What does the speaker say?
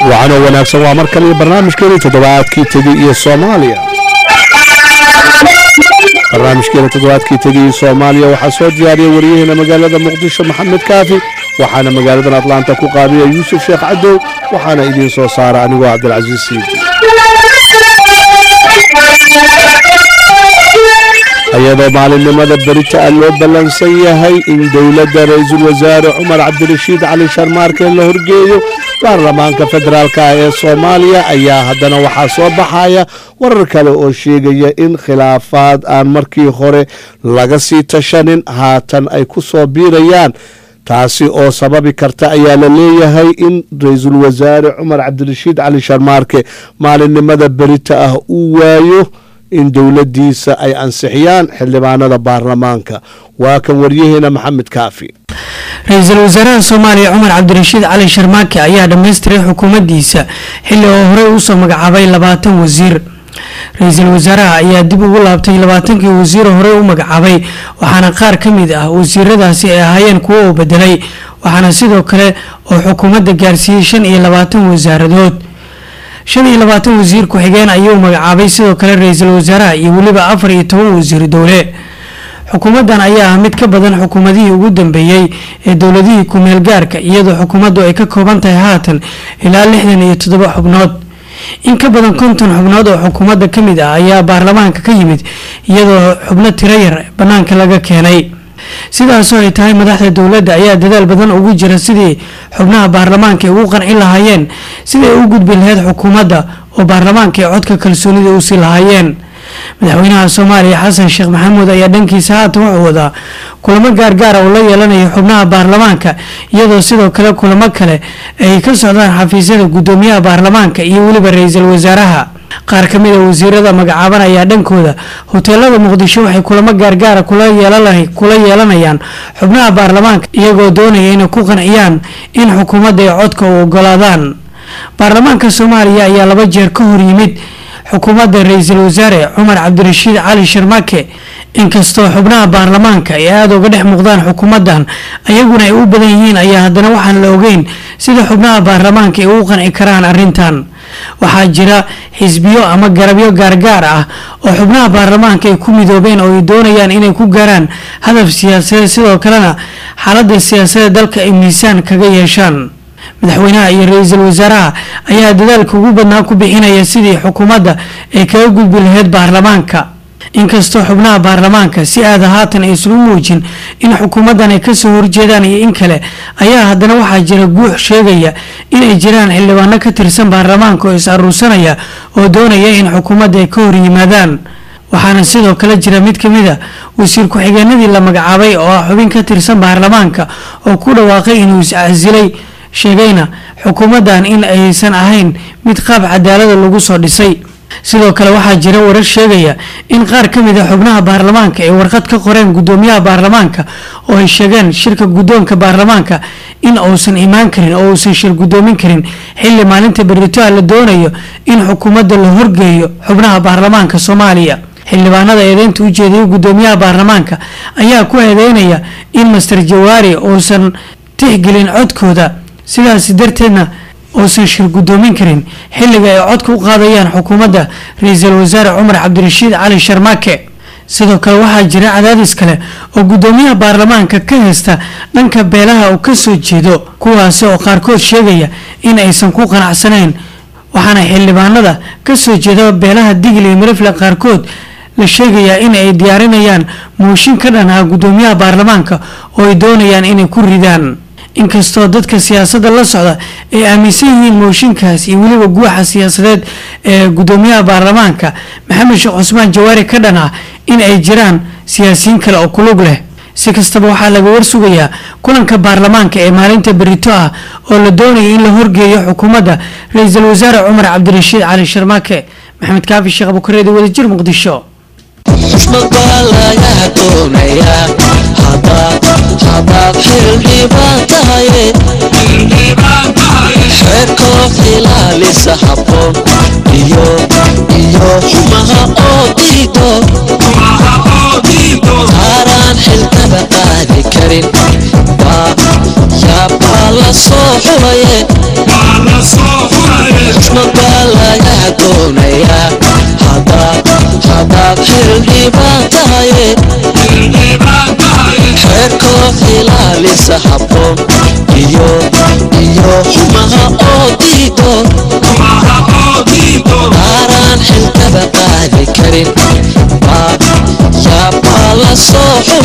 wacanoo wanaagsan waa mar kale barnaamijkeeni toddobaadkii tegey iyo soomaaliya barnaamijkeena toddobaadkii tegey iyo soomaaliya waxaa soo diyaariya wariyaheena magaalada muqdisho maxamed kaafi waxaana magaaladan atlaanta ku qaadiya yuusuf sheekh cadow waxaana idiin soo saara anigoo cabdilcasiis siidi iyadoo maalinimada berita ah loo ballansan yahay in dowladda ra-iisul wasaare cumar cabdirashiid cali sharmaarke la horgeeyo baarlamaanka federaalk ah ee soomaaliya ayaa haddana waxaa soo baxaya warar kale oo sheegaya in khilaafaad aan markii hore laga sii tashanin haatan ay ku soo biirayaan taasi oo sababi karta ayaa la leeyahay in ra-iisul wasaare cumar cabdirashiid cali sharmaarke maalinimada berita ah uu waayo in dowladdiisa ay ansixiyaan xildhibaanada baarlamaanka waa kan waryaheena maxamed kaafi ra-iisul wasaaraha soomaaliya cumar cabdirashiid cali sharmaake ayaa dhammaystiray xukuumaddiisa xilli oo horey usoo magacaabay labaatan wasiir ra-iisul wasaaraha ayaa dib ugu laabtay labaatankii wasiiro horey u magacaabay waxaana qaar ka mid ah wasiiradaasi ay ahaayeen kuwo uu bedelay waxaana sidoo kale oo xukuumadda gaarsiiyey shan iyo labaatan wasaaradood shan iyo labaatan wasiir ku-xigeen ayuu magacaabay sidoo kale ra-iisul wasaaraha iyo weliba afar iyo toban wasiir dowle xukuumaddan ayaa ah mid ka badan xukuumadihii ugu dambeeyey ee dowladihii ku-meel gaarka iyadoo xukuumaddu ay ka kooban tahay haatan ilaa lixdan iyo toddoba xubnood in ka badan konton xubnood oo xukuumadda ka mid ah ayaa baarlamaanka ka yimid iyadoo xubno tiro yar bannaanka laga keenay sidaasoo ay tahay madaxda dowladda ayaa dadaal badan ugu jira sidii xubnaha baarlamaanka ay ugu qanci lahaayeen sidii ay u gudbi lahayd xukuumadda oo baarlamaanka ay codka kalsoonida u sii lahaayeen madaxweynaha soomaaliya xasan sheekh maxamuud ayaa dhankiisa haatan wuxuu wadaa kulamo gaargaara oo la yeelanayo xubnaha baarlamaanka iyadoo sidoo kale kulamo kale ay ka socdaan xafiisyada guddoomiyaha baarlamaanka iyo weliba ra-iisul wasaaraha qaar ka mid a wasiirada magacaaban ayaa dhankooda hoteelada muqdisho waxay kulamo gaargaara kula yeelanayaan xubnaha baarlamaanka iyagoo doonaya inay ku qanciyaan in xukuumadda ay codka u ogolaadaan baarlamaanka soomaaliya ayaa laba jeer ka hor yimid xukuumadda ra-iisul wasaare cumar cabdirashiid cali sharmake inkastoo xubnaha baarlamaanka ay aada uga dhex muuqdaan xukuumaddan ayaguna ay u badan yihiin ayaa haddana waxaan la ogeyn sida xubnaha baarlamaanka ay ugu qanci karaan arrintan waxaa jira xisbiyo ama garabyo gaargaar ah oo xubnaha baarlamaanka ay ku midoobeen oo ay doonayaan inay ku gaaraan hadaf siyaasadeed sidoo kalena xaaladda siyaasadda dalka ay miisaan kaga yeeshaan madaxweynaha iyo ra-iisul wasaaraha ayaa dadaalka ugu badnaa ku bixinaya sidii xukuumadda ay kaga gudbi lahayd baarlamaanka inkastoo xubnaha baarlamaanka si aada haatan aysan u muujin in xukuumaddan ay kasoo horjeedaan iyo in kale ayaa haddana waxaa jira guux sheegaya inay jiraan xildhibaano ka tirsan baarlamaanka oo is aruursanaya oo doonaya in xukuumadda ay ka hor yimaadaan waxaana sidoo kale jira mid ka mid a wasiir ku-xigeenadii la magacaabay oo ah xubin ka tirsan baarlamaanka oo ku dhawaaqay inuu is-casilay sheegayna xukuumaddan in aysan ahayn mid qaab cadaalada lagu soo dhisay sidoo kale waxaa jira warar sheegaya in qaar ka mid a xubnaha baarlamaanka ay warqad ka qoreen guddoomiyaha baarlamaanka oo ay sheegeen shirka guddoonka baarlamaanka in uusan imaan karin oo uusan shir guddoomin karin xilli maalinta beritoa la doonayo in xukuumadda la horgeeyo xubnaha baarlamaanka soomaaliya xildhibaanada eedeynta u jeedaya guddoomiyaha baarlamaanka ayaa ku eedeynaya in master jawaari uusan tixgelin codkooda sidaas darteedna uusan shir guddoomin karin xilliga ay codka u qaadayaan xukuumadda ra-iisul wasaare cumar cabdirashiid cali sharmaake sidoo kale waxaa jira cadaadis kale oo guddoomiyaha baarlamaanka ka haysta dhanka beelaha uu kasoo jeedo kuwaasi oo qaarkood sheegaya in aysan ku qanacsanayn waxaana xildhibaanada kasoo jeeda beelaha digli iyo mirifle qaarkood la sheegayaa in ay diyaarinayaan mooshin ka dhan ah guddoomiyaha baarlamaanka oo ay doonayaan inay ku ridaan inkastoo dadka siyaasadda la socda ay aaminsan yihiin mooshinkaas iyo weliba guuxa siyaasadeed ee guddoomiyaha baarlamaanka maxamed sheekh cusmaan jawaari ka dhan ah in ay jiraan siyaasiyiin kale oo kulug leh si kastaba waxaa laga warsugayaa kulanka baarlamaanka ee maalinta berito ah oo la doonaya in la horgeeyo xukuumadda ra-iisul wasaare cumar cabdirashiid cali sharmaake maxamed kaafi sheekh abukareedi wadajir muqdisho xushmad baa laga doonayaa hadaad hadaad xildhibaan tahaye xeerkoo ilaalisa habboon iyo iyo xumaha oo diido taaraan xilkaba qaadi karin baa yaabaa la soo xulaye habboon iyo iyo xumaha oo diido qaaraan xilkaba qaadi karin baa yaabaa la soo